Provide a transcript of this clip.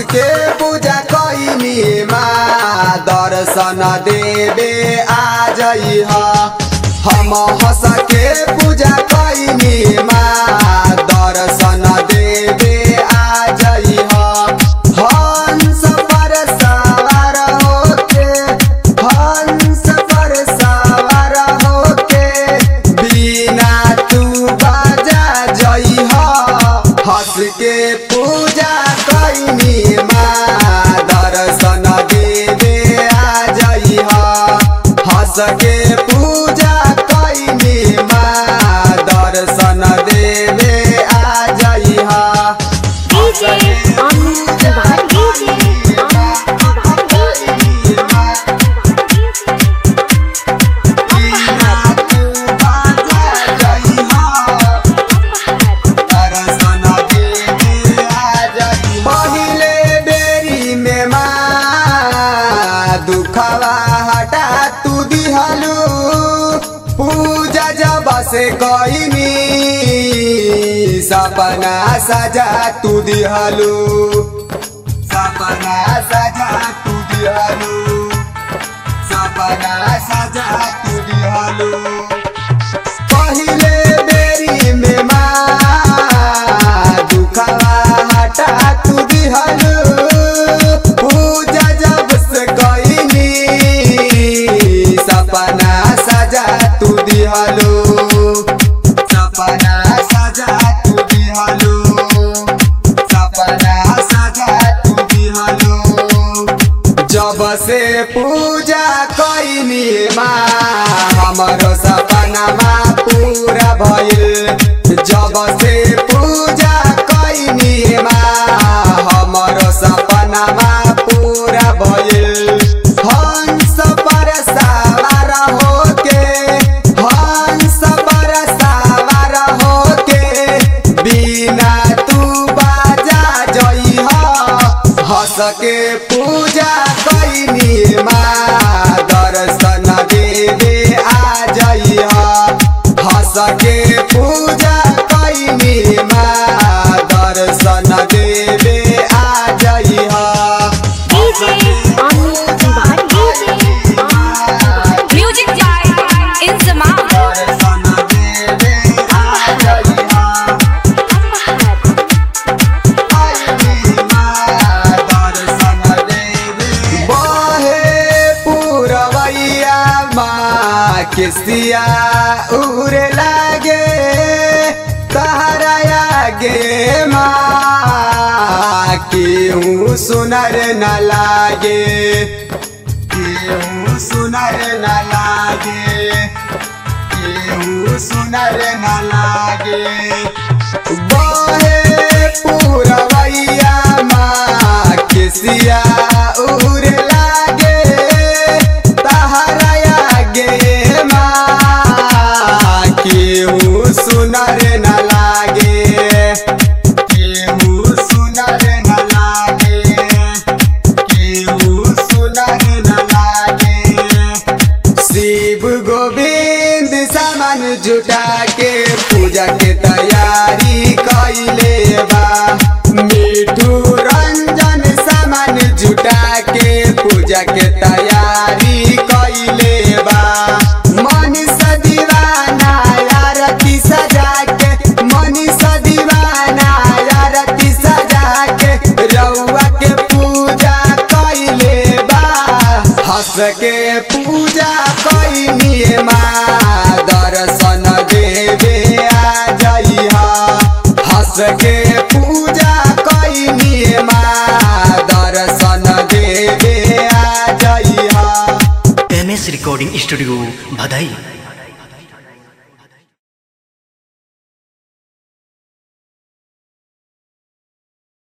के पूजा कैनी माँ दर्शन देवे आ जई हम हंस के पूजा कैनी माँ दर्शन देवे आ जई हंस पर सवार होके हंस पर सवार होके बिना तू बाजा जई हंस के पूजा कैनी माँ दर्शन देवे आ जई हंस के पूजा कैनी माँ दर्शन देवे आ जई DJ Amit Tiwari. DJ Amit पहिले बेरी में माँ दुखवा हटा तू दिहलू पूजा जब से कईनी सपना सजा तू दिहलू सपना सजा तू दिहलू सपना सजा तू दिहलू पहिले बेरी में माँ दुखवा हटा तू दिहलू पूजा जब से कईनी सपना सजा तू दिहलू सपना सजा तू दिहलू सपना सजा तू दिहलू जब से पूजा कैनी माँ हमरो सपना माँ पूरा भइल जब से पूजा कैनी माँ हमरो सपना माँ पूरा भइल हंस पर सवार होके हंस पर सवार होके बिना तू बाजा जई हंस के पूजा कैनी माँ दर्शन देवे आ जई हंस के पूजा कैनी माँ दर्शन देवे आ जई DJ Amit Tiwari. DJ Amit Music by Inzamam. दर्शन देवे आ जई बहे पुरवैया माँ किसिया उड़े लागे तहरा आगे माँ केहू सुनर न लागे केहू सुनर न लागे केहू सुनर न लागे बहे पुरवैया माँ किसिया उड़ लागे तहरा आगे माँ केहू सुनर न लागे केहू सुनर न लागे केहू सुनर न लागे शिव गोविंद सामान जुटा के पूजा के तैयारी कैले बा मिठू रंजन सामान जुटा के पूजा के तैयारी कैले बा मनीष दीवाना आरती सजा के मनीष दीवाना आरती सजा के रउआ के पूजा कैले बा हंस के पूजा कैनी माँ दर्शन देवे आ जई हंस के पूजा कैनी माँ दर्शन देवे आ जई एम एस रिकॉर्डिंग स्टूडियो भदई